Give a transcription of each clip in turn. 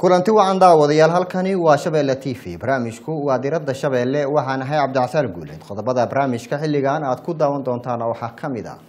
kulanti wacan daawadayaal halkani waa shabeelle t v barnaamijku waa diradda shabeelle waxaan ahay cabdicasaal guuleed qodobada barnaamijka xilligan aad ku daawan doontaan waxaa ka mid ah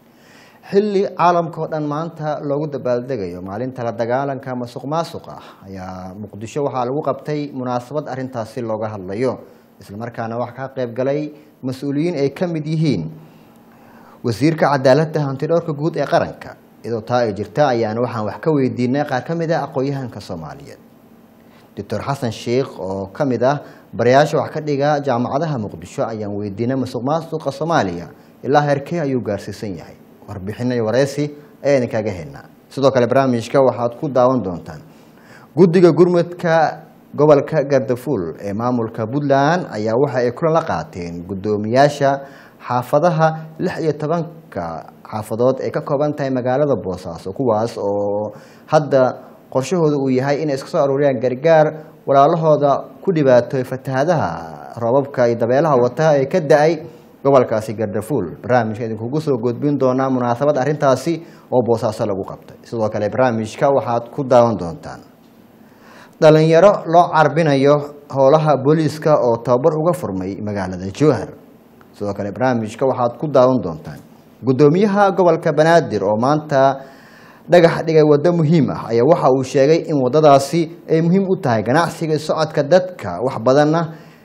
xilli caalamka oo dhan maanta loogu dabaaldegayo maalinta la dagaalanka masuq maasuq ah ayaa muqdisho waxaa lagu qabtay munaasabad arintaasi looga hadlayo islamarkaana waxaa ka qayb galay mas-uuliyiin ay ka mid yihiin wasiirka cadaaladda hantidhowrka guud ee qaranka iyadoo taa ay jirta ayaana waxaan wax ka weydiinay qaar ka mid ah aqoon-yahanka soomaaliyeed doctor xasan sheikh oo ka mid ah barayaasha wax ka dhiga jaamacadaha muqdisho ayaan weydiinay masuq maasuqa soomaaliya ilaa heerkee ayuu gaarsiisan yahay warbixino iyo wareysi ayaa idinkaga helnaa sidoo kale barnaamijka waxaad ku daawan doontaan guddiga gurmudka gobolka gardafuul ee maamulka puntland ayaa waxa ay kulan la qaateen guddoomiyaasha xaafadaha lix iyo tobanka xaafadood ay ka kooban tahay magaalada boosaaso kuwaas oo hadda qorshahooda uu yahay inay iska soo aruuriyaan gargaar walaalahooda ku dhibaatooy fatahadaha roobabka iyo dabeelaha wata ee ka da-ay gobolkaasi gardafuul barnaamijka idinkugu soo gudbin doonaa munaasabad arrintaasi oo boosaaso lagu qabtay sidoo kale barnaamijka waxaad ku daawan doontaan dhalinyaro loo carbinayo howlaha booliiska oo tababar uga furmay magaalada jowhar sidoo kale barnaamijka waxaad ku daawan doontaan guddoomiyaha gobolka banaadir oo maanta dhagax dhigay waddo muhiim ah ayaa waxa uu sheegay in waddadaasi ay muhiim u tahay ganacsiga socodka dadka wax badanna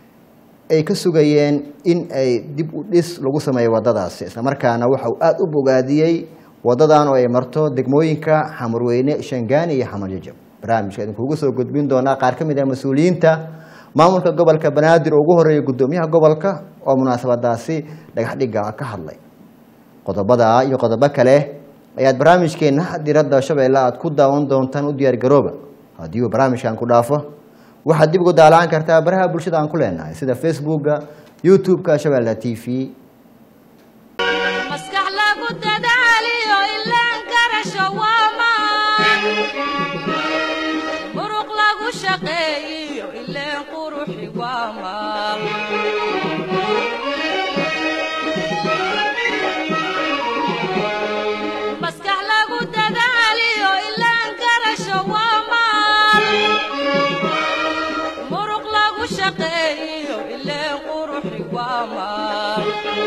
ay ka sugayeen in ay dib u dhis lagu sameeyo waddadaasi islamarkaana waxa uu aada u bogaadiyey waddadan oo ay marto degmooyinka xamarweyne shangaani iyo xamarjajab barnaamijka idinkuugu soo gudbin doonaa qaar ka mid ah mas-uuliyiinta maamulka gobolka banaadir oo ugu horeeya guddoomiyaha gobolka oo munaasabadaasi dhagaxdhiga ka hadlay qodobada iyo qodobo kale ayaad barnaamijkeena diradda shabeelle aad ku daawan doontaan u diyaar garooba haddii uu barnaamijkan ku dhaafo waxaad dib ugu daalaan kartaa baraha bulshada aan ku leenahay sida facebooka youtube-ka shabeelle t v maskax lagu dadaaliyo ilaan karasho waamaan muruq lagu shaqeeyiyo ileen quruxi waamaan maskax lagu dadaaliyo ilaan karasho waamaan muruq lagu shaqeeyiyo ileen quruxi waamaan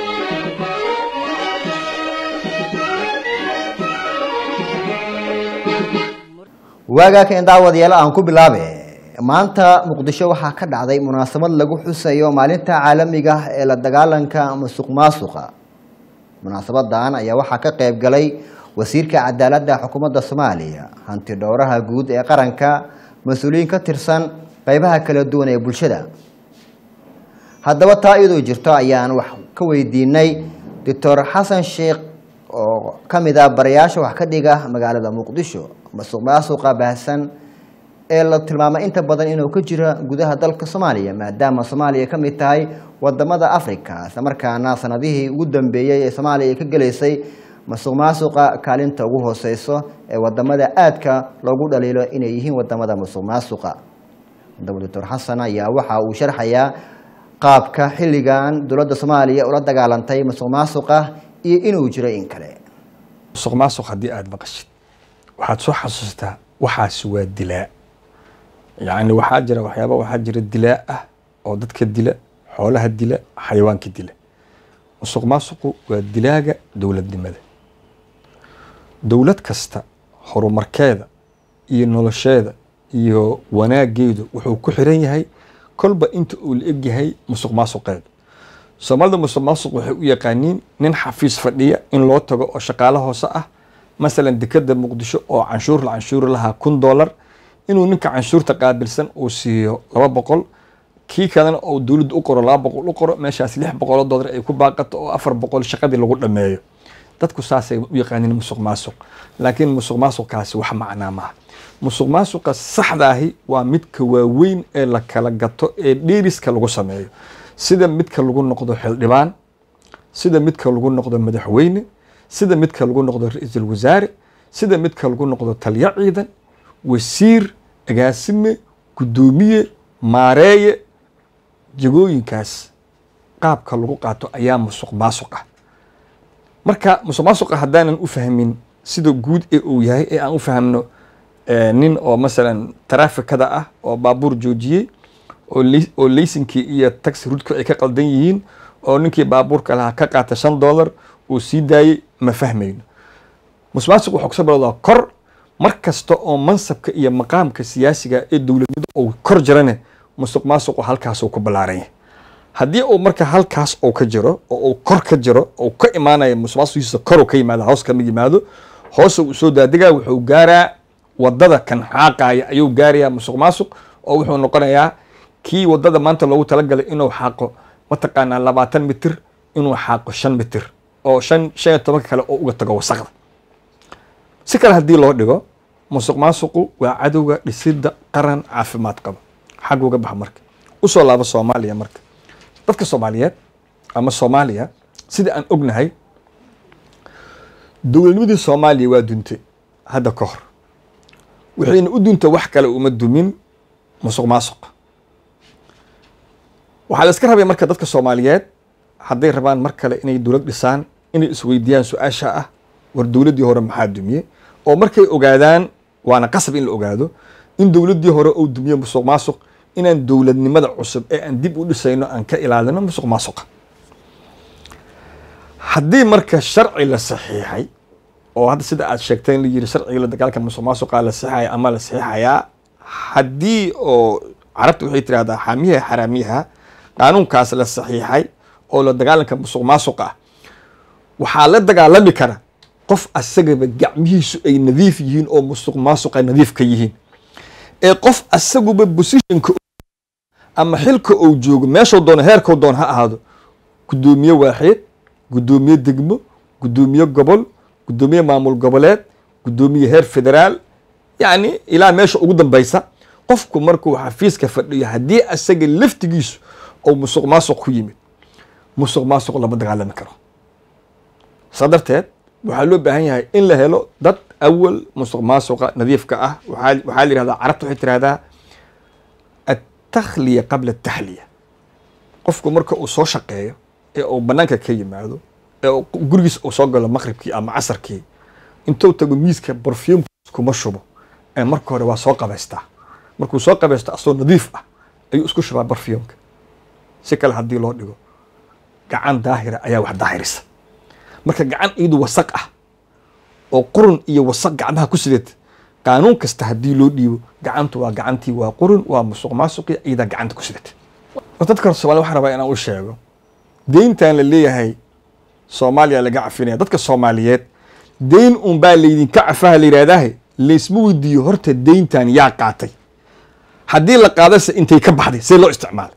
waagaa kan daawadayaal aan ku bilaabe maanta muqdisho waxaa ka dhacday munaasabad lagu xusayo maalinta caalamiga ah ee la dagaalanka masuq maasuqa munaasabadan ayaa waxaa ka qayb galay wasiirka cadaaladda xukuumadda soomaaliya hanti dhowraha guud ee qaranka mas-uuliyiin ka tirsan qeybaha kala duwan ee bulshada haddaba taa iyadoo jirto ayaan wax ka weydiinay doctor xasan sheikh oo ka mid ah barayaasha wax ka dhiga magaalada muqdisho masuq maasuqa baahsan ee la tilmaamay inta badan inuu ka jira gudaha dalka soomaaliya maadaama soomaaliya ka mid tahay wadamada africa islamarkaana sanadihii ugu dambeeyey ee soomaaliya ka gelaysay masuq maasuqa kaalinta ugu hooseyso ee wadamada aadka loogu dhaliilo inay yihiin wadamada masuq maasuqa haddaba doctor xasan ayaa waxa uu sharxayaa qaabka xilligan dowladda soomaaliya ula dagaalantay masuq maasuqa iyo inuu jiro in kale musuq maasuq haddii aada maqashid waxaad soo xasuustaa waxaasi waa dilaa yacni waxaa jira waxyaaba waxaa jira dilaa ah oo dadka dila xoolaha dila xayawaanka dila musuq maasuqu waa dilaaga dowladnimada dowlad kasta horumarkeeda iyo nolosheeda iyo wanaageedu wuxuu ku xiran yahay kolba inta uu la eg yahay musuq maasuqeeda soomaalida musuq maasuq waxay u yaqaaniin nin xafiis fadhiya in loo tago oo shaqaalo hoose ah masalan dekeda muqdisho oo canshuur la canshuuri lahaa kun dollar inuu ninka canshuurta qaabilsan uu siiyo laba boqol kii kalena oo dowladda u qoro laba boqol u qoro meeshaas lix boqoloo dollar ay ku baaqato oo afar boqol shaqadii lagu dhameeyo dadku saasay u yaqaaniin musuq maasuq laakiin musuq maasuqkaasi wax macnaa maaha musuq maasuqa saxdaahi waa midka waaweyn ee la kala gato ee dheeriska lagu sameeyo sida midka lagu noqdo xildhibaan sida midka lagu noqdo madaxweyne sida midka lagu noqdo ra-iisul wasaare sida midka lagu noqdo taliyo ciidan wasiir agaasime guddoomiye maareeye jagooyinkaas qaabka lagu qaato ayaa musuq maasuq ah marka musuq maasuqa haddaanan u fahmin sida guud ee uu yahay ee aan u fahmno eh, nin oo masalan taraafikada ah oo baabuur joojiyey oo lay- oo laysinkii iyo taxi rudku ay ka qaldan yihiin oo ninkii baabuurka lahaa ka qaata shan dollar uu sii daayey ma fahmayno musuqmaasuq wuxuu kasoo bilowdaa kor mar kasta oo mansabka iyo maqaamka siyaasiga ee dowladnimada uu kor jirane musuq maasuqu halkaasuu ku ballaaran yahay haddii uu marka halkaas uu ka jiro oo uu kor ka jiro oo ka imaanaya musuqmaasuqiisa kor uu ka yimaado hoos kama yimaado hoos uu soo daadigaa wuxuu gaaraa wadada kan xaaqaya ayuu gaarayaa musuq maasuq oo wuxuu noqonayaa kii wadada maanta loogu talagalay inuu xaaqo mataqaanaa labaatan mitir inuu xaaqo shan mitir oo shan shan iyo tobanka kale oo uga tago wasaqda si kale haddii loo dhigo musuq maasuqu waa cadowga dhisidda qaran caafimaad qaba xag uga baxa marka usoo laabo soomaaliya marka dadka soomaaliyeed ama soomaaliya sida aan ognahay dowladnimadii soomaaliya waa duntay hadda ka hor waxayna u duntay wax kale uma dumin musuq maasuq waxaa la iska rabay marka dadka soomaaliyeed hadday rabaan mar kale inay dowlad dhisaan inay isweydiiyaan su-aasha ah war dowladdii hore maxaa dumiyey oo markay ogaadaan waana qasab in la ogaado in dowladdii hore uu dumiye musuq maasuq inaan dowladnimada cusub ee aan dib u dhisayno aan ka ilaalino musuq maasuqa haddii marka sharci la saxiixay oo hadda sida aad sheegtay in la yiri sharciga la dagaalka musuq maasuqa la saxiixaya ama la saxiixayaa haddii oo carabta waxay tirahdaa xaamiyaha xaraamiyaha qaanuunkaas la saxiixay oo la dagaalanka musuq maasuqa ah waxaa la dagaalami kara qof asagaba gacmihiisu ay nadiif yihiin oo musuq maasuqa nadiif ka yihiin ee qof asaguba positionka ama xilka uu joogo meeshuu doono heerkuu doono ha ahaado guddoomiye waaxeed guddoomiye degmo guddoomiye gobol guddoomiye maamul goboleed guddoomiye heer federaal yacni ilaa meesha ugu dambeysa qofku markuu xafiiska fadhiyo haddii asaga laftigiisu oo musuq maasuq ku yimid musuq maasuq lama dagaalami karo saa darteed waxaa loo baahan yahay in la helo dad awal musuq maasuqa nadiifka ah waxaa waxaa la yihahdaa carabta waxay tirahdaa attakhliya qabla ataxliya qofku marka uu soo shaqeeyo ee uu banaanka ka yimaado ee uu gurigiis uu soo galo maqribkii ama casarkii intuu tago miiska barfume kuma shubo ee marka hore waa soo qabaystaa markuu soo qabaysto asoo nadiif ah ayuu isku shubaa barfumka si kale haddii loo dhigo gacan daahira ayaa wax daahirisa marka gacan iyadu wasaq ah oo qurun iyo wasaq gacmaha ku sidata qaanuun kasta haddii loo dhiibo gacantu waa gacantii waa qurun waa musuq maasuqi iyadaa gacanta ku sidata dadka somalia waxaan rabaa inaan u sheego deyntan la leeyahay soomaaliya laga cafinaya dadka soomaaliyeed deyn un baa laydinka cafaha la yidhahdaahe laysma weydiiyo horta deyntan yaa qaatay haddii la qaadase intay ka baxday see loo isticmaalay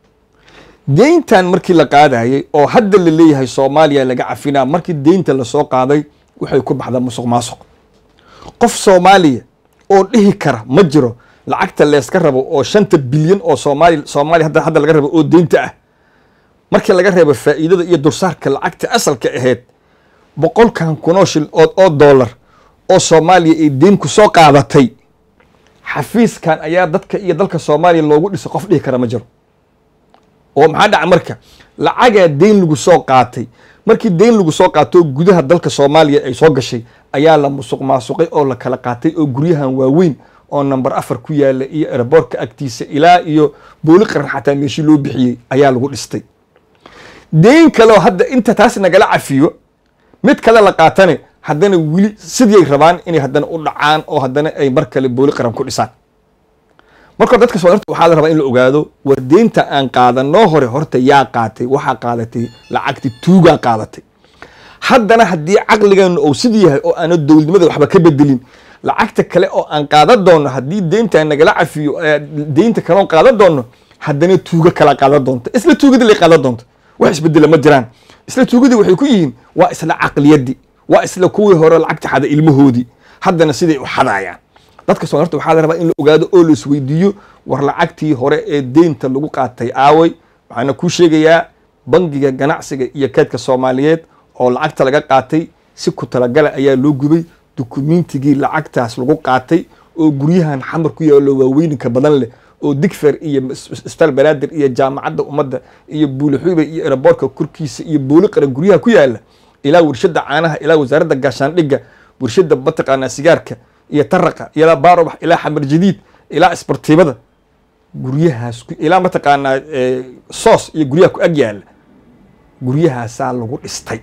deyntan markii la qaadayay oo hadda la leeyahay soomaaliya laga cafinaa markii deynta lasoo qaaday waxay ku baxdaa musuq maasuq qof soomaaliya oo dhihi kara ma jiro lacagta leeska rabo oo shanta bilyan oo soomaali soomaaliya hadda hadda laga rabo oo deynta ah markii laga reebo faa'iidada iyo dursaarka lacagta asalka ahayd boqolkan kunoo shil oo oo dollar oo soomaaliya ay deyn ku soo qaadatay xafiiskan ayaa dadka iyo dalka soomaaliya loogu dhisay qof dhihi kara ma jiro oo maxaa dhaca marka lacagaa deyn lagu soo qaatay markii deyn lagu soo qaato gudaha dalka soomaaliya ay soo gashay ayaa la musuq maasuqay oo la kala qaatay oo guryahan waaweyn oo number afar ku yaala iyo eraboorka agtiisa ilaa iyo booli qaran xataa meeshii loo bixiyey ayaa lagu dhistay deyn kaleoo hadda inta taas nagala cafiyo mid kale la qaatane haddana weli sidiay rabaan inay haddana u dhacaan oo haddana ay mar kale booli qaran ku dhisaan marka dadka soo waxaa la rabaa in la ogaado war deynta aan qaadanoo hore horta yaa qaatay waxaa qaadatay lacagti tuugaa qaadatay haddana haddii caqligeenu uu sidii yahay oo aana dowladnimada waxba ka bedelin lacagta kale oo aan qaadan doono haddii deynta nagala cafiyo deynta kaleon qaadan doono haddana tuugo kala qaadan doonta isla tuugadii lay qaadan doonta wax isbedela ma jiraan isla tuugadii waxay ku yihiin waa isla caqliyadii waa isla kuwii hore lacagta xada ilmahoodii haddana siday u xadaayaan dadka soo horta waxaa la rabaa in la ogaado oo la isweydiiyo war lacagtii hore ee deynta lagu qaatay aaway waxaana kuu sheegayaa bangiga ganacsiga iyo keedka soomaaliyeed oo lacagta laga qaatay si ku talagala ayaa loo gubay dukumiintigii lacagtaas lagu qaatay oo guryahan xamar ku yaalo waaweyninka badan leh oo digfer iyo stal banaadir iyo jaamacadda ummadda iyo buulixuube iyo eraboorka korkiisa iyo booli qaran guryaha ku yaala ilaa warshada caanaha ilaa wasaaradda gaashaandhigga warshada mataqaanaa sigaarka iyo taraqa ilaa baarobax ilaa xamar jadiid ilaa isbartiibada guryahaas ku- ilaa mataqaanaa eh, soos iyo guryaha ku ag yaala guryahaasaa lagu dhistay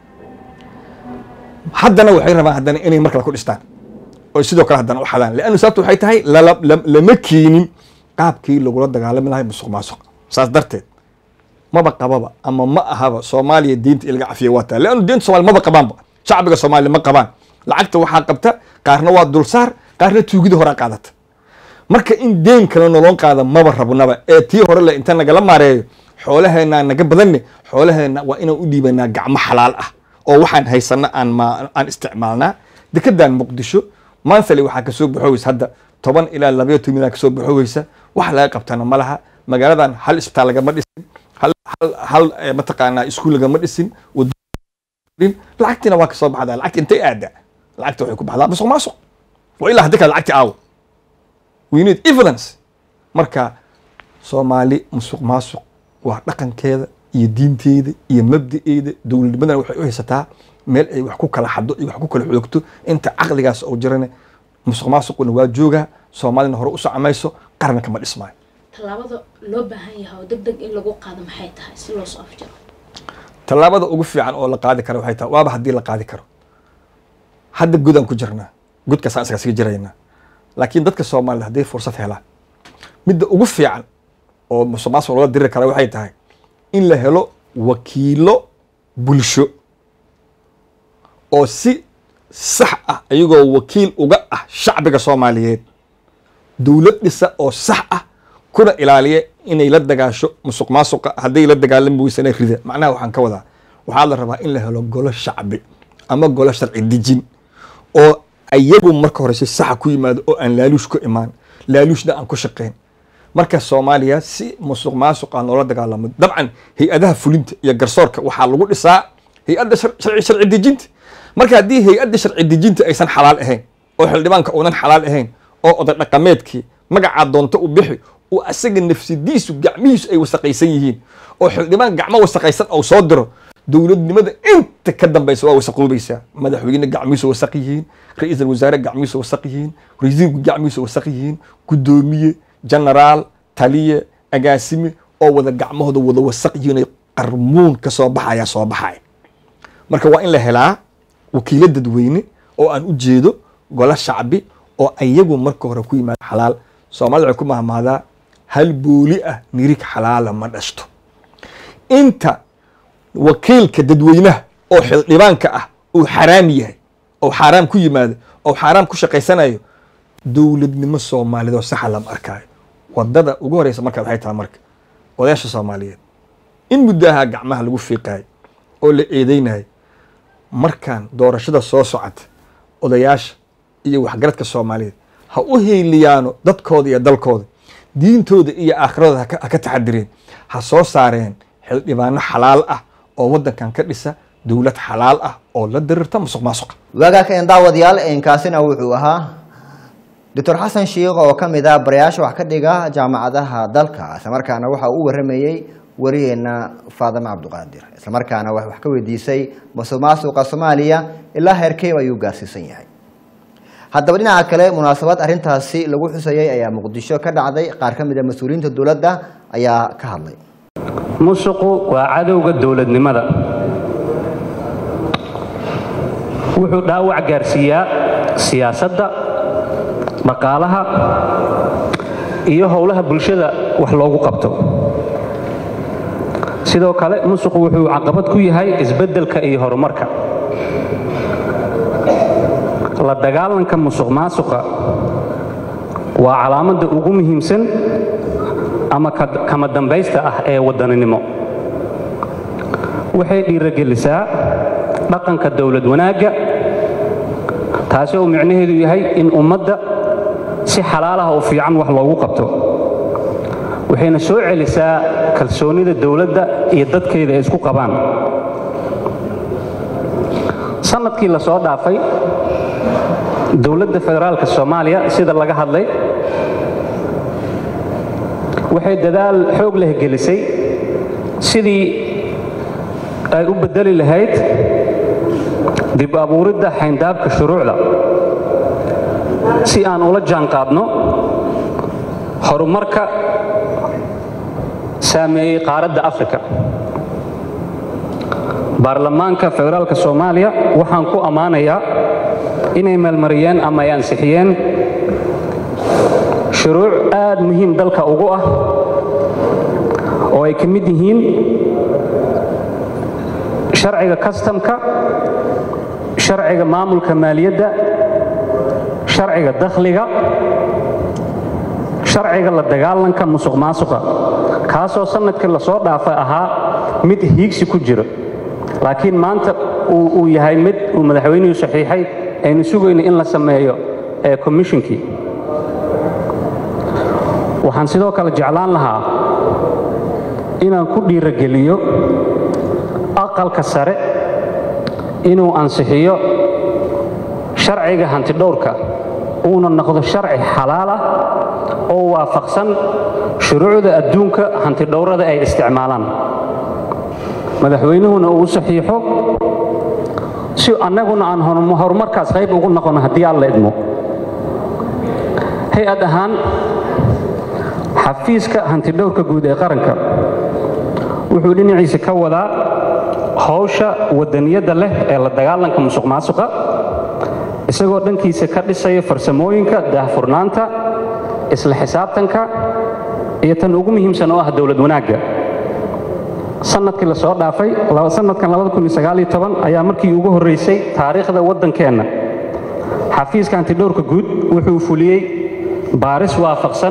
haddana waxay rabaan haddana inay mar kale ku dhistaan oo sidoo kale haddana u xadaan leannu sababta waxay tahay lala- lam- lama keenin qaabkii lagula dagaalami lahay musuq maasuq saas darteed maba qababa ama ma ahaba soomaaliya diinta in laga cafiya waa taa leannu diinta soomaaliya maba qabaanba shacbiga soomaaliya ma qabaan lacagta waxaa qabta qaarna waa dulsaar qaarna tuugida horaa qaadata marka in deen kale nolon qaada maba rabnaba ee tii hore le inta nagala maareeyo xoolaheena naga badanne xoolaheena waa inaan u dhiibanaa gacmo xalaal ah oo waxaan haysana aan ma aan isticmaalnaa dekedan muqdisho monthly waxaa kasoo baxoweysa hadda toban ilaa labayo toban milyan kasoo baxoweysa wax laga qabtana ma laha magaaladan hal isbitaal lagama dhisin hal hal hal eh, mataqaanaa iskuul lagama dhisin wadooyin lacagtiina waa kasoo baxdaa lacagta intay aada lacagta waxay ku baxdaa musuq maasuq waa ilaa haddi kale lacagti aawo we need evidence marka soomaali musuq maasuq waa dhaqankeeda iyo diinteeda iyo mabda'eeda dowladnimadana waxay u haysataa meel ay wax ku kala xado iyo wax ku kala xoogto inta caqligaas oo jirane musuq maasuquna waa joogaa soomaalina hore u socomayso qarna kama dhismaayo tallaabada loo baahan yahay oo deg deg in lagu qaado maxay tahay si loo soo afjaro tallaabada ugu fiican oo la qaadi karo waxay tahay waaba haddii la qaadi karo hadda godaan ku jirnaa godkaasaan isaga sii jiraynaa laakiin dadka soomaalida hadday fursad helaan midda ugu fiican oo musuq maasuq loola diri kara waxay tahay in la helo wakiilo bulsho oo si sax ah iyagoo wakiil uga ah shacbiga soomaaliyeed dowlad dhisa oo sax ah kuna ilaaliya inay la dagaasho musuq maasuqa hadday la dagaalami weysana rida macnaha waxaan ka wadaa waxaa la rabaa in la helo golo shacbi ama golo sharci dejin oo ayagu marka hore si saxa ku yimaado oo aan laaluush ku imaan laaluushna aan ku shaqayn marka soomaaliya si musuq maasuqa loola dagaalamo dabcan hay-adaha fulinta iyo garsoorka waxaa lagu dhisaa hay-adda shar- sharci sharci dejinta marka haddii hay-adda sharci dejinta aysan xalaal ahayn oo xildhibaanka uunan xalaal ahayn oo oday dhaqameedkii magacaa doonto u bixi oo asaga nafsidiisu gacmihiisu ay wasaqaysan yihiin oo xildhibaan gacmo wasaqaysan oo soo diro dowladnimada inta ka dambaysa waa wasaqoobaysaa madaxweyne gacmihiisu wasaq yihiin ra-iisul wasaare gacmihiisu wasaq yihiin rasiirku gacmihiisu wasaq yihiin guddoomiye genaraal taliye agaasime oo wada gacmahooda wada wasaq yihiin ay qarmuun ka soo baxaya soo baxaya marka waa in la helaa wakiilo dadweyne oo aan u jeedo golo shacbi oo ayagu marka hore ku yimaado xalaal soomaalida waxay ku mahmaadaa hal booli ah nirig xalaala ma dhashto inta wakiilka dadweynaha oo xildhibaanka ah uu xaraam yahay oo xaaraam ku yimaado oo xaaraam ku shaqaysanayo dowladnimo soomaaliyeed oo saxa lama arkaayo wadada ugu horeysa marka waxay tahay marka odayaasha soomaaliyeed in muddaha gacmaha lagu fiiqayo oo la eedeynayo markaan doorashada soo socota odayaasha iyo waxgaradka soomaaliyeed ha u heeliyaano dadkooda iyo dalkooda diintooda iyo aakhiradooda haka- ha ka taxadireen ha soo saareen xildhibaano xalaal ah oo waddankan ka dhisa dowlad xalaal ah oo la dirirta musuq maasuqa waagaakeen daawadayaal inkaasina wuxuu ahaa doctor xasan shiikh oo ka mid ah barayaasha wax ka dhiga jaamacadaha dalka islamarkaana waxa uu u waramayey wariyeena faadime cabduqaadir islamarkaana wax wax ka weydiisay musuq maasuqa soomaaliya ilaa heerkeeb ayuu gaarsiisan yahay haddaba dhinaca kale munaasabad arrintaasi lagu xusayay ayaa muqdisho ka dhacday qaar ka mid a mas-uuliyiinta dowladda ayaa ka hadlay musuqu waa cadowga dowladnimada wuxuu dhaawac gaarsiiyaa siyaasadda dhaqaalaha iyo howlaha bulshada wax loogu qabto sidoo kale musuqu wuxuu caqabad ku yahay isbeddelka iyo horumarka la dagaalanka musuq maasuqa waa calaamadda ugu muhiimsan ama ka- kama dambaysta ah ee waddaninimo waxay dhiirogelisaa dhaqanka dowlad wanaagga taasi oo micnaheedu yahay in ummadda si xalaalaha oo fiican wax loogu qabto waxayna soo celisaa kalsoonida dowladda iyo dadkeeda ay isku qabaan sanadkii la soo dhaafay dowladda federaalka soomaaliya sida laga hadlay waxay dadaal xoog leh gelisay sidii ay u beddeli lahayd dib abuuridda xayndaabka shuruucda si aan ula jaanqaadno horumarka saameeyey qaaradda afrika baarlamaanka federaalka soomaaliya waxaan ku ammaanayaa inay meelmariyeen ama ay ansixiyeen shuruuc aad muhiim dalka ugu ah oo ay ka mid yihiin sharciga kastamka sharciga maamulka maaliyadda sharciga dakhliga sharciga la dagaalanka musuq maasuqa kaasoo sannadkii lasoo dhaafay ahaa mid hiigsi ku jiro laakiin maanta uu yahay mid uu madaxweynuhu saxiixay aynu sugayno in la sameeyo ee commishonkii waxaan sidoo kale jeclaan lahaa inaan ku dhiirogeliyo aqalka sare inuu ansixiyo sharciga hantidhowrka uuna noqdo sharci xalaal ah oo waafaqsan shuruucda adduunka hantidhowrada ay isticmaalaan madaxweynuhuna uu u saxiixo si annaguna aan horumarkaas qayb ugu noqono haddii aan la idmo hay-ad ahaan xafiiska hantidhowrka guud ee qaranka wuxuu dhinaciisa ka wadaa howsha wadaniyadda leh ee la dagaalanka musuq maasuqa isagoo dhankiisa ka dhisaya farsamooyinka daahfurnaanta isla xisaabtanka iyo tan ugu muhiimsan oo ah dowlad wanaagga sanadkii lasoo dhaafay sanadkan ayaa markii ugu horraysay taariikhda waddankeenna xafiiska hantidhowrka guud wuxuu fuliyey baaris waafaqsan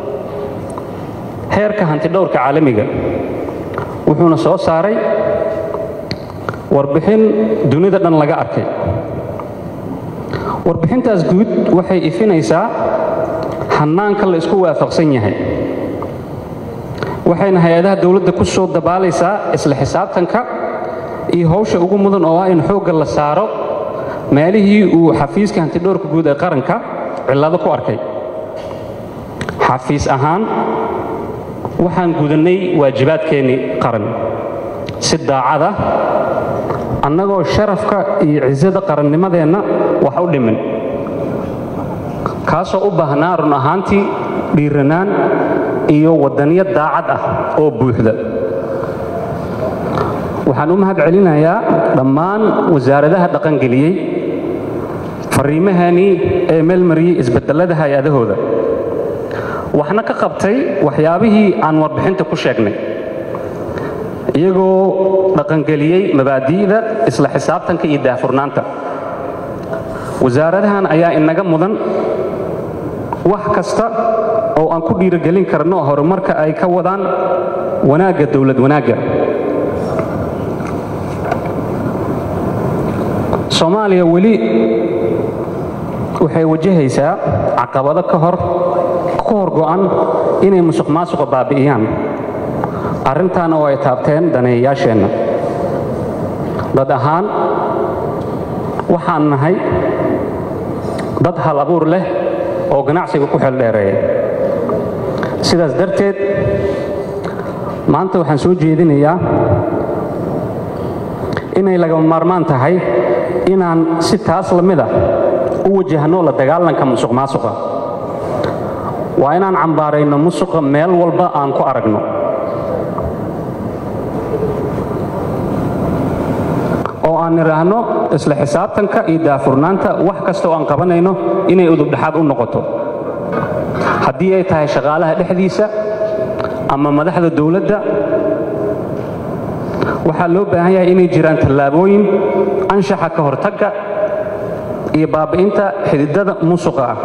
heerka hantidhowrka caalamiga wuxuuna soo saaray warbixin dunida dhan laga arkay warbixintaas guud waxay ifinaysaa hannaanka la isku waafaqsan yahay waxayna hay-adaha dowladda ku soo dabaalaysaa isla xisaabtanka iyo howsha ugu mudan oo ah in xoogga la saaro meelihii uu xafiiska hantidhowrka guud ee qaranka cillado ku arkay xafiis ahaan waxaan gudannay waajibaadkeennii qaran si daacada annagoo sharafka iyo cisada qarannimadeenna wax u dhimin kaasoo u baahnaa run ahaantii dhiiranaan iyo waddaniyo daacad ah oo buuxda waxaan u mahad celinayaa dhammaan wasaaradaha dhaqangeliyey farriimahanii ee meelmariyey isbeddellada hay-adahooda waxna ka qabtay waxyaabihii aan warbixinta ku sheegnay iyagoo dhaqangeliyey mabaadi'da isla xisaabtanka iyo daahfurnaanta wasaaradahan ayaa inaga mudan wax kasta oo aan ku dhiirogelin karno horumarka ay ka wadaan wanaagga dowlad wanaagga soomaaliya weli waxay wajahaysaa caqabado ka hor ku hor go'an inay musuq maasuqa baabi'iyaan arrintaana oo ay taabteen daneeyayaasheenna dad ahaan waxaan nahay dad hal abuur leh oo ganacsiga ku xeeldheereeya sidaas darteed maanta waxaan soo jeedinayaa inay lagama maarmaan tahay inaan si taas la mid ah u wajahno la dagaalanka musuq maasuqa waa inaan cambaarayno musuqa meel walba aan ku aragno oo aan nidhaahno isla xisaabtanka iyo daafurnaanta wax kasta oo aan qabanayno inay udubdhexaad u noqoto haddii ay tahay shaqaalaha dhexdiisa ama madaxda dowladda waxaa loo baahan yahay inay jiraan tallaabooyin anshaxa ka hortagga iyo baabi'inta xididada musuqa ah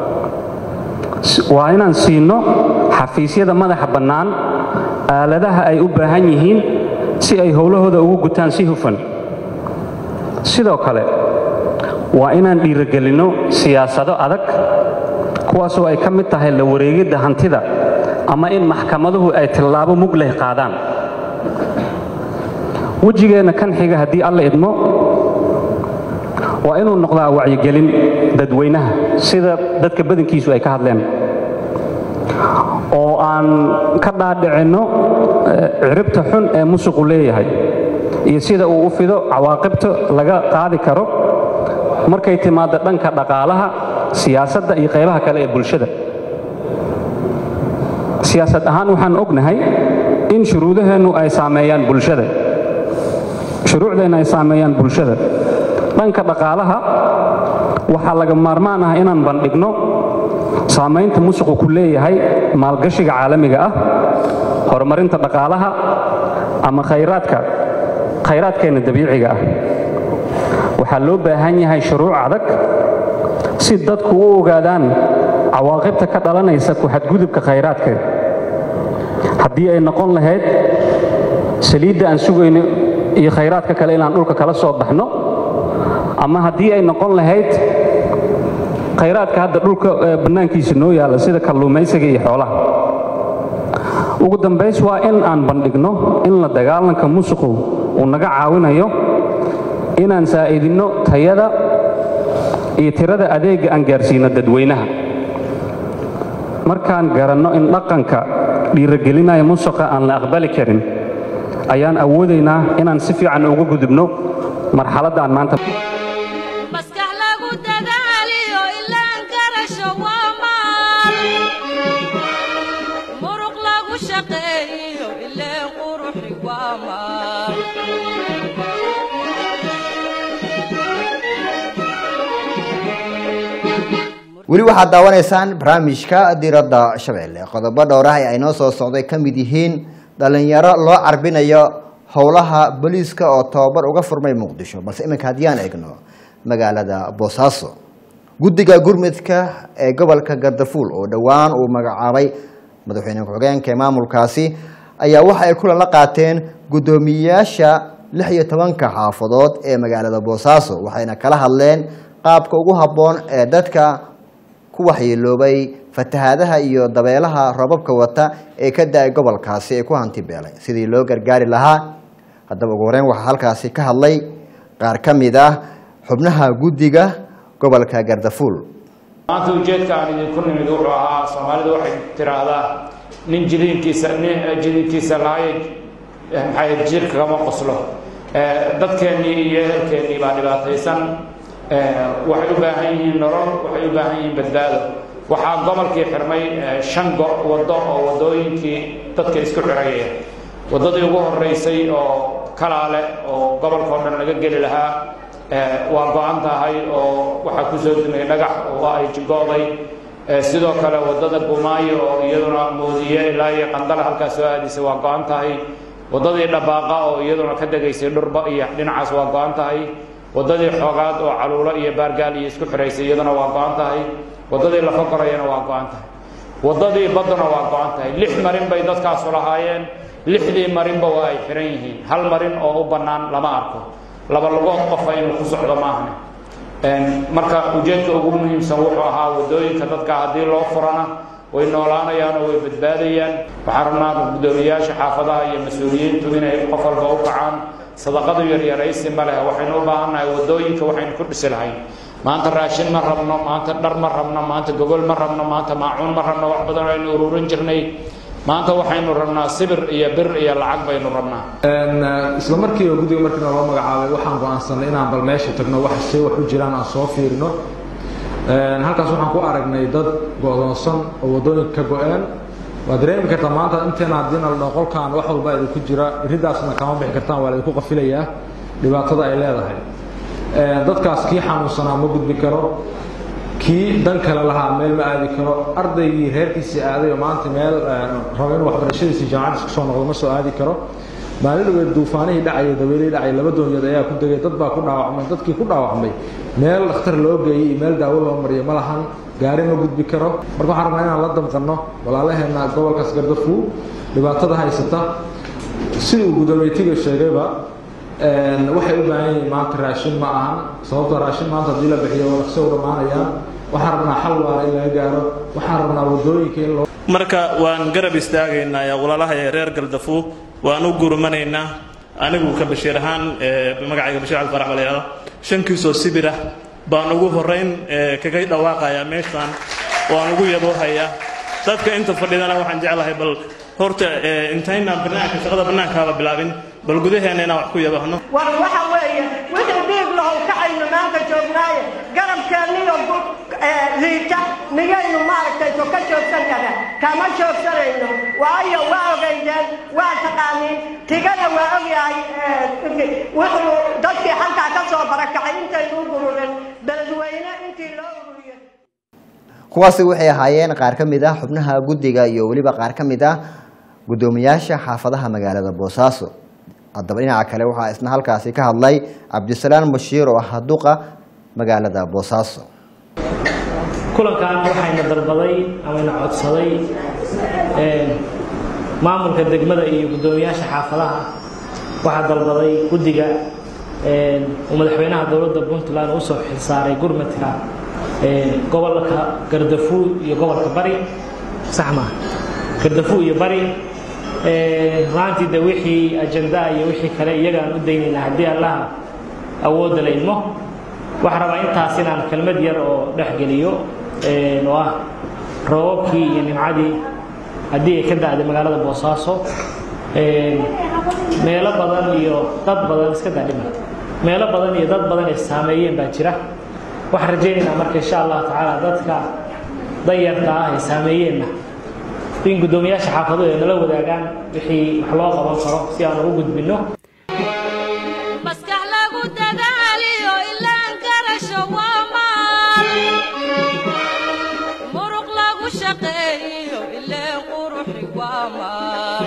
waa inaan siino xafiisyada madaxa bannaan aaladaha ay u baahan yihiin si ay howlahooda ugu gutaan si hufan sidoo kale waa inaan dhiirogelinno siyaasado adag kuwaasoo ay ka mid tahay la wareegidda hantida ama in maxkamaduhu ay tillaabo mug leh qaadaan wejigeenna kan xiga haddii alla idmo waa inuu noqdaa wacyigelin dadweynaha sida dadka badankiisu ay ka hadleen oo aan ka dhaadhicinno ciribta xun ee musuqu leeyahay iyo sida uu u fido cawaaqibta laga qaadi karo markay timaaddo dhanka dhaqaalaha siyaasadda iyo qaybaha kale ee bulshada siyaasad ahaan waxaan ognahay in shuruudaheennu ay saameeyaan bulshada shuruucdeenna ay saameeyaan bulshada dhanka dhaqaalaha waxaa laga maarmaan ah inaan bandhigno saamaynta musuqu ku leeyahay maalgashiga caalamiga ah horumarinta dhaqaalaha ama khayraadka khayraadkeenna dabiiciga ah waxaa loo baahan yahay shuruuc adag si dadku u ogaadaan cawaaqibta ka dhalanaysa ku xadgudubka khayraadkeeda haddii ay noqon lahayd saliidda aan sugayno iyo khayraadka kale inaan dhulka kala soo baxno ama haddii ay noqon lahayd khayraadka hadda dhulka bannaankiisa noo yaalla sida kalluumaysiga iyo xoolaha ugu dambays waa in aan bandhigno in la dagaalanka musuqu uu naga caawinayo inaan saa'idinno tayada iyo tirada adeegga aan gaarsiino dadweynaha markaan garanno in dhaqanka dhiiragelinaya musuqa aan la aqbali karin ayaan awoodaynaa inaan si fiican uga gudubno marxaladda aan maanta maskax lagu dadaaliyo ilaan garasho waa maal muruq lagu shaqeeyo ileen quruxi waa maal weli waxaad daawanaysaan barnaamijka diradda shabeelle qodobo dhowrah ay noo soo socday ka mid yihiin dhalinyaro loo carbinayo howlaha booliiska oo tababar uga furmay muqdisho balse iminka haddiyaan eegno magaalada boosaaso guddiga gurmudka ee gobolka gardafuul oo dhowaan uu magacaabay madaxweyne ku-xigeenka ee maamulkaasi ayaa waxa ay kulan la qaateen guddoomiyeyaasha lix iyo tobanka xaafadood ee magaalada boosaaso waxayna kala hadleen qaabka ugu habboon ee dadka ku waxyeeloobay fatahaadaha iyo dabeelaha robabka wata ee ka da-ay gobolkaasi ee ku hanti beelay sidii loo gargaari lahaa haddaba ugu horeyn waxaa halkaasi ka hadlay qaar ka mid ah xubnaha guddiga gobolka gardafuul maanta ujeedka aan idinku nimid wuxuu ahaa soomaalidu waxay tiraahdaa nin jiliinkiisa nin jiliinkiisa lahaye maxay jirka kama qoslo dadkeennii iyo ehelkeennii baa dhibaataysan waxay u baahan yihiin nolol waxay u baahan yihiin badbaado waxaa gobolkii xirmay shan waddo oo waddooyinkii dadka isku xirayaya waddadii ugu horeysay oo kalaale oo gobolka oo dhan laga geli lahaa waa go-an tahay oo waxaa kusoo dumay dhagax oo ay jigooday sidoo kale waddada gumaayo oo iyaduna moodiye ilaa iyo qandala halkaas soo aadisay waa go-an tahay waddadii dhabaaqa oo iyaduna ka degaysay dhurba iyo dhinacaas waa go-an tahay waddadii xoogaad oo caluulo iyo baargaal iyo isku xiraysay iyaduna waa go-an tahay waddadii lafa korayana waa go-an tahay waddadii badduna waa go-an tahay lix marin bay dadkaasu lahaayeen lixdii marinba waa ay xiran yihiin hal marin oo u bannaan lama arko laba lugood qofa inuu ku socdo maahne marka ujeedka ugu muhiimsan wuxuu ahaa waddooyinka dadka haddii loo furana way noolaanayaan oo way badbaadayaan waxaan rabnaa guddoomiyayaasha xaafadaha iyo mas-uuliyiintu inay qof walba u kacaan sadaqadu yaryaraysi ma leh waxaynu u baahannahay waddooyinka waxaynu ku dhisi lahayn maanta raashin ma rabno maanta dhar ma rabno maanta gogol ma rabno maanta maacuun ma rabno wax badan aynu ururin jirnay maanta waxaynu rabnaa sibir iyo bir iyo lacag baynu rabnaa isla markiiba guddiga markiina loo magacaabay waxaan go-aansanay inaan bal meesha tagno wax see wax u jiraan aan soo fiirino halkaas waxaan ku aragnay dad go-doonsan oo waddooyinka ka go-een waad dareemi kartaa maanta inteena haddiina la dhaho qolkaan wax walba idinku jira iridaasna kama bixi kartaan waa laydinku qafilayaa dhibaatada ay leedahay dadkaas kii xanuunsanaa ma gudbi karo kii dan kale lahaa meel ma aadi karo ardaygii reerkiisii aaday oo maanta meel rabo inuu waxbarashadiisii jaamacad isku soo noqdo ma soo aadi karo maalin dhaweed duufaanihii dhacaya dabeelihii dhacaya laba doonyood ayaa ku degay dad baa ku dhaawacmay dadkii ku dhaawacmay meel dhakhtar loo geeyey iyo meel daawo loo mariyo ma lahan gaari ma gudbi karo marka waxaan rabnaa inaan la damqanno walaalaheenna gobolkaas gardafuu dhibaatada haysata sidii uu gudoomeytiga sheegayba waxay u baahan yihiin maanta raashin ma ahan sababtoo raashin maanta haddii la bixiyo waa dhaqso u dhammaanayaan waxaan rabnaa xal waara in laga gaaro waxaan rabnaa waddooyinka in loo marka waan garab istaagaynaa ee walaalaha ee reer galdafu waan u gurmanaynaa anigu ka bashiir ahaan magacayga bashiir cali farax balayada shankiisoo sibir ah baan ugu horeyn kaga dhawaaqayaa meeshaan waan ugu yaboohayaa dadka inta fadhidana waxaan jeclahay bal horta intaynaan banaanka shaqada bannaankaaba bilaabin bal gudaheena inaan wax ku yabahno war waxa weeye wixii dhiig lahow kacay aynu maanta joognaaye garabkeenniyo liita miyaynu maaragtay so ka joogsan karna kama joogsanayno waayo waa ogeydeen waa taqaaniin tigana waa ogyahay wuxuu dadkii halkaa ka soo barakacay intaynu u gururin beledweyne intii loo ururiyey kuwaasi waxay ahaayeen qaar ka mid ah xubnaha guddiga iyo weliba qaar ka mid ah guddoomiyaasha xaafadaha magaalada boosaaso haddaba dhinaca kale waxaa isna halkaasi ka hadlay cabdisalaan bashiir oo ah duqa magaalada boosaaso kulankan waxayna dalbaday amayna codsaday maamulka degmada iyo guddoomiyaasha xaafadaha waxaa dalbaday guddiga uu madaxweynaha dowladda puntland usoo xilsaaray gurmadka gobolka gardafuud iyo gobolka bari sax maa gardafuud iyo bari runaantii de wixii ajandaa iyo wixii kale iyagaan u daynaynaa haddii allaha awoodda la idmo waxaa rabaa intaas inaan kelmad yar oo dhex geliyo oo ah roobabkii iyo nimcadii haddii ay ka da'day magaalada boosaaso meelo badan iyo dad badan iska daadhima meelo badan iyo dad badan ay saameeyeen baa jira waxaan rajaynaynaa marka insha allahu tacaala dadka dayarta ah ay saameeyeenna in guddoomiyaasha xaafaduhu ay nala wadaagaan wixii wax loo qaban karo si aan ugu gudbinno maskax lagu dadaaliyo ilaan garasho waa maal muruq lagu shaqeeyo ileen quruxi waa maal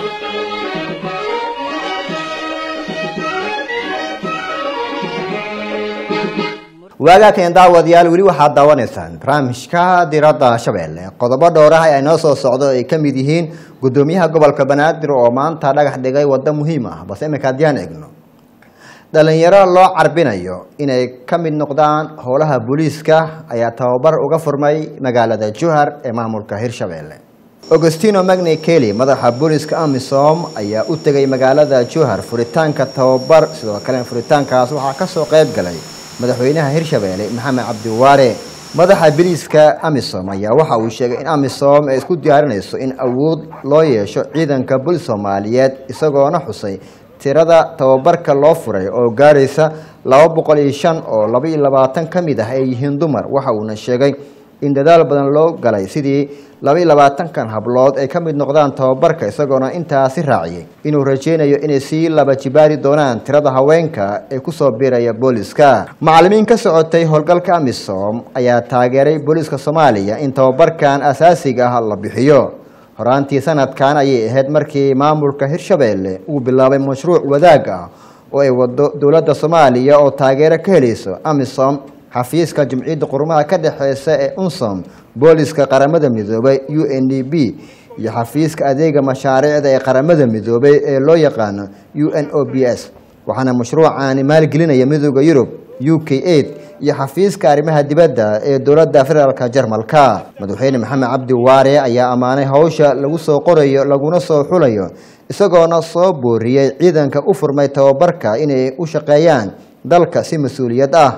waagaakan daawadayaal weli waxaad daawanaysaan barnaamijka diradda shabeelle qodobo dhowr ah ee noo soo socdo ay ka mid yihiin guddoomiyaha gobolka banaadir oo maanta dhagax dhigay waddo muhiim ah balse iminka haddiyaan eegno dhalinyaro loo carbinayo inay ka mid noqdaan howlaha booliiska ayaa tababar uga furmay magaalada juhar ee maamulka hirshabelle augustino magni kelly madaxa booliiska amisom ayaa u tegay magaalada juhar furitaanka tababar sidoo kale furitaankaas waxaa kasoo qayb galay madaxweynaha hirshabelle maxamed cabdiwaare madaxa biliiska amisom ayaa waxa uu sheegay in amisom ay isku diyaarinayso in awood loo yeesho ciidanka bul soomaaliyeed isagoona xusay tirada tababarka loo furay oo gaaraysa laba boqol iyo shan oo laba iyo labaatan ka mid ah ay yihiin dumar waxa uuna sheegay in dadaal badan loo galay sidii laba iyo labaatankan hablood ay ka mid noqdaan tababarka isagoona intaasi raaciyay inuu rajeynayo inay sii laba jibaari doonaan tirada haweenka ee kusoo biiraya booliska macalimiin ka socotay howlgalka amisom ayaa taageeray booliiska soomaaliya in tababarkan asaasiga ah la bixiyo horaantii sanadkan ayay ahayd markii maamulka hirshabelle uu bilaabay mashruuc wadaag ah oo ay wado dowladda soomaaliya oo taageero ka helayso amisom xafiiska jumciyadda qurumaha ka dhexeysa ee unsom booliska qaramada midoobay u n d b iyo xafiiska adeega mashaariicda ee qaramada midoobay ee loo yaqaano u n o b s waxaana mashruucaani maalgelinaya midooda yurub u k aid iyo xafiiska arrimaha dibadda ee dowladda federaalka jarmalka madaxweyne maxamed cabdi waare ayaa ammaanay howsha lagu soo qorayo laguna soo xulayo isagoona soo booriyey ciidanka u furmay tababarka inay u shaqeeyaan dalka si mas-uuliyad ah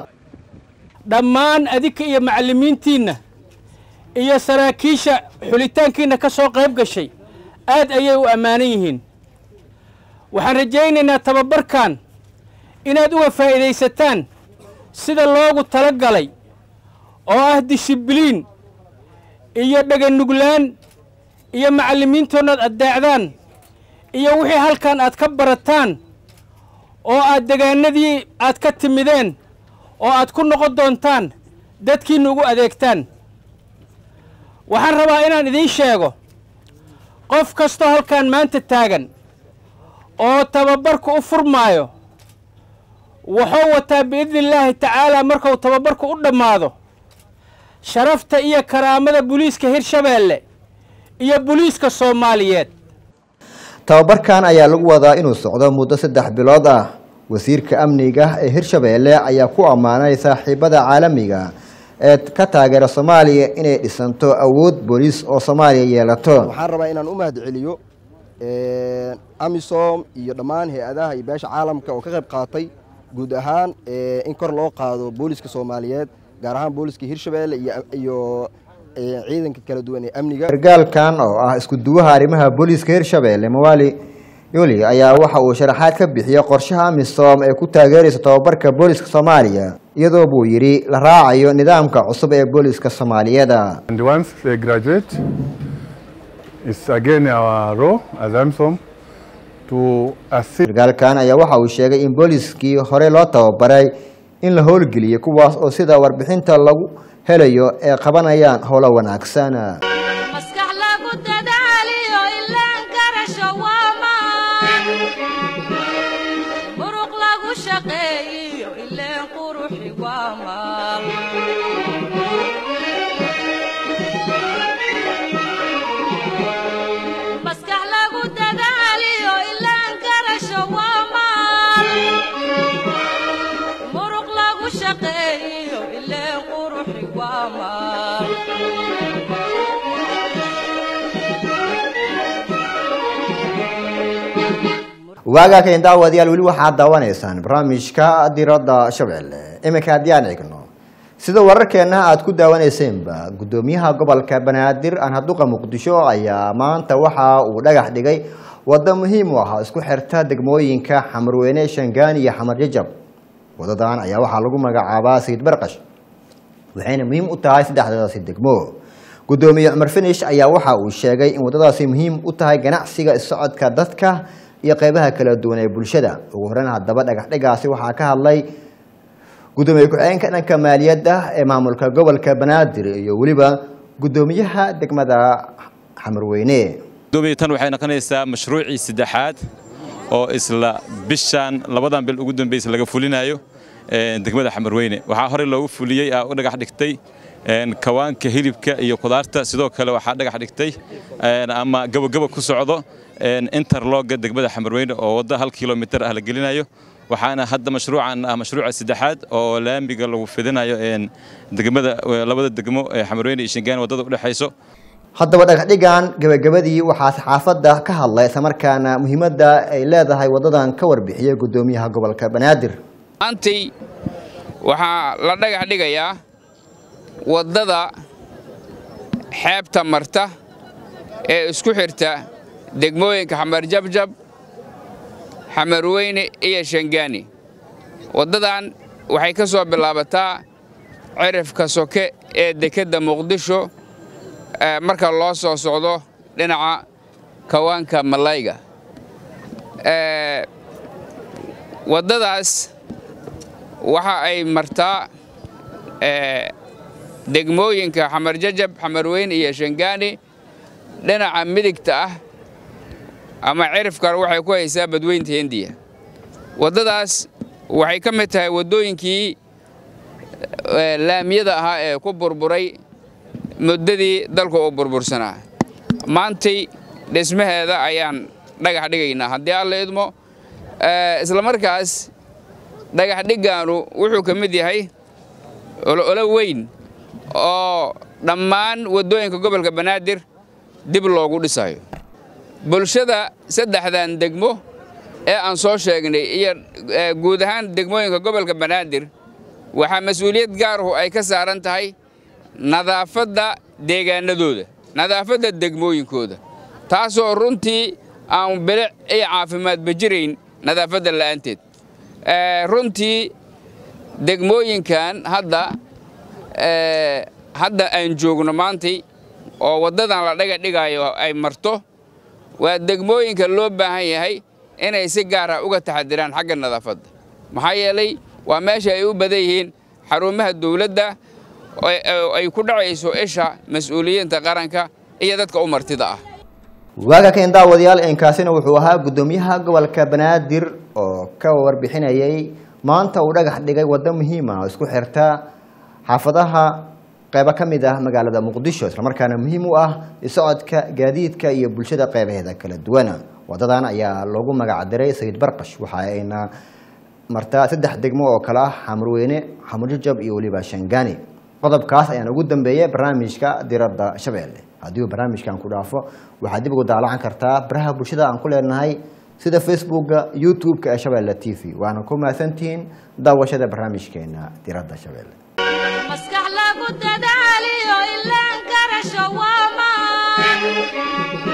dhammaan adinka iyo macallimiintiinna iyo saraakiisha xulitaankiinna ka soo qayb gashay aad ayay u ammaanan yihiin waxaan rajaynaynaa tababarkan inaad uga faa'iidaysataan sida loogu tala galay oo ah dishibliin iyo dheganuglaan iyo macallimiintoonnaad addeecdaan iyo wixii halkan aad ka barataan oo aad degaanadii aad ka timideen oo aad ku noqon doontaan dadkiinna ugu adeegtaan waxaan rabaa inaan idiin sheego qof kastoo halkan maanta taagan oo tababarku u furmaayo wuxuu wataa biidni illaahi tacaalaa markuu tababarku u dhammaado sharafta iyo karaamada buliiska hirshabeelle iyo buliiska soomaaliyeed tababarkan ayaa lagu wadaa inuu socdo muddo saddex bilood ah wasiirka amniga ee hirshabeelle ayaa ku ammaanay saaxiibada caalamiga ee ka taageera soomaaliya inay dhisanto awood booliis oo soomaaliya yeelato waxaan rabaa inaan u mahad celiyo amisom iyo dhammaan hay-adaha iyo beesha caalamka oo ka qayb qaatay guud ahaan in kor loo qaado booliska soomaaliyeed gaar ahaan booliska hirshabeelle iyo ciidanka kala duwan ee amniga sargaalkan oo ah isku duwaha arrimaha booliiska hirshabeelle mawali yuli ayaa waxa uu sharaxaad ka bixiyey qorshaha amisom ee ku taageeraysa tababarka booliska soomaaliya iyadoo buu yidhi la raacayo nidaamka cusub ee booliska soomaaliyeed And once they graduate, it's again our role as AMSOM to assist. sarkaalkan ayaa waxa uu sheegay in booliskii hore loo tababaray in la howlgeliyay kuwaas oo sida warbixinta lagu helayo ee qabanayaan howlo wanaagsan maskax lagu dadaaliyo ilaan garasho waa maan muruq lagu shaqeeyiyo ileen quruxi waa maal maskax lagu dadaaliyo ilaan garasho waa maal muruq lagu shaqeeyiyo ileen quruxi waa maal waagaa kayn daawadayaal weli waxaad daawanaysaan barnaamijka diradda shabeelle iminka haddii aan eegno sida wararkeenna aad ku daawanaysenba guddoomiyaha gobolka banaadir anhaduqa muqdisho ayaa maanta waxa uu dhagax dhigay waddo muhiim u ah isku xirta degmooyinka xamarweyne shangaani iyo xamar jajab wadadan ayaa waxaa lagu magacaabaa sayid barqash waxayna muhiim u tahay saddexdaasi degmo guddoomiye cumar finish ayaa waxa uu sheegay in waddadaasi muhiim u tahay ganacsiga isocodka dadka iyo qeybaha kala duwan ee bulshada ugu horeyn haddaba dhagaxdhigaasi waxaa ka hadlay guddoomiye ku-xigeenka dhanka maaliyadda ee maamulka gobolka banaadir iyo weliba guddoomiyaha degmada xamarweyne gudoomiye tan waxay noqonaysaa mashruucii saddexaad oo isla bishan labadan bil ugu dambaysa laga fulinayo een, degmada xamarweyne waxaa horey loogu fuliyey aa u dhagax dhigtay een, kawaanka hilibka iyo khudaarta sidoo kale waxaa dhagax dhigtay een, ama gabagaba ku socdo een, interloga degmada xamarweyne oo waddo hal kilomitir ah la gelinayo waxaana hadda mashruucan ah mashruuca saddexaad oo laamiga lagu fidinayo een, degmada labada degmo ee xamarweyne iyo shingaan waddada u dhexayso haddaba dhagaxdhigan gabagabadii waxaa saxaafadda ka hadlay islamarkaana muhiimadda ay leedahay waddadan ka warbixiyay guddoomiyaha gobolka banaadir maantay waxaa la dhagax dhigayaa waddada xeebta marta ee isku xirta degmooyinka xamar jabjab xamarweyne iyo shangaani waddadan waxay ka soo bilaabataa cirifka soke ee dekedda muqdisho eh, marka loo soo socdo dhinaca kawaanka malayga Eh, waddadaas waxa ay martaa eh, degmooyinka xamar jajab xamarweyne iyo shangaani dhinaca midigta ah ama cirifkan waxay ku haysaa badweynta hindiya waddadaas waxay ka mid tahay waddooyinkii eh, laamiyada ahaa ee ku burburay muddadii dalku uu burbursanaa maantay dhismaheeda ayaan dhagax dhigaynaa haddii alla idmo Eh, isla markaas dhagax dhiggaanu wuxuu ka mid yahay ololo weyn oo dhammaan waddooyinka gobolka banaadir dib loogu dhisayo bulshada saddexdan degmo ee aan soo sheegnay iyo eh, guud ahaan degmooyinka gobolka banaadir waxaa mas-uuliyad gaaruhu ay ka saaran tahay nadaafadda deegaanadooda nadaafadda degmooyinkooda taasoo runtii aan bilic iyo caafimaadba jirayn nadaafadda la'aanteed Eh, runtii degmooyinkan hadda eh, hadda aan joogno maantay oo waddadan la dhaga dhigayo ay marto waa degmooyinka loo baahan yahay inay si gaara uga taxadiraan xagga nadaafadda maxaa yeelay waa meesha ay u badan yihiin xarumaha dowladda oo- oo ay ku dhacayso isha mas-uuliyiinta qaranka iyo dadka u martida ah waaga kayn daawadayaal inkaasina wuxuu ahaa guddoomiyaha gobolka banaadir oo ka warbixinayay maanta uu dhagax dhigay waddo muhiim ah oo isku xirta xaafadaha qeybo ka mid ah magaalada muqdisho islamarkaana muhiim u ah isocodka gaadiidka iyo bulshada qeybaheeda kala duwan wadadan ayaa loogu magacdiray sayid barqash waxa ayna martaa saddex degmo oo kale ah xamurweyne xamurjajab iyo weliba shangaani qodobkaas ayaan ugu dambeeyay barnaamijka diradda shabeelle haddii uu barnaamijkan ku dhaafo waxaad dib ugu daalacan kartaa baraha bulshada aan ku leenahay sida facebooka youtube-ka ee shabeelle t v waana ku mahadsantihiin daawashada barnaamijkeena diradda shabeelle maskax lagu dadaaliyo ilaan garasho waa maan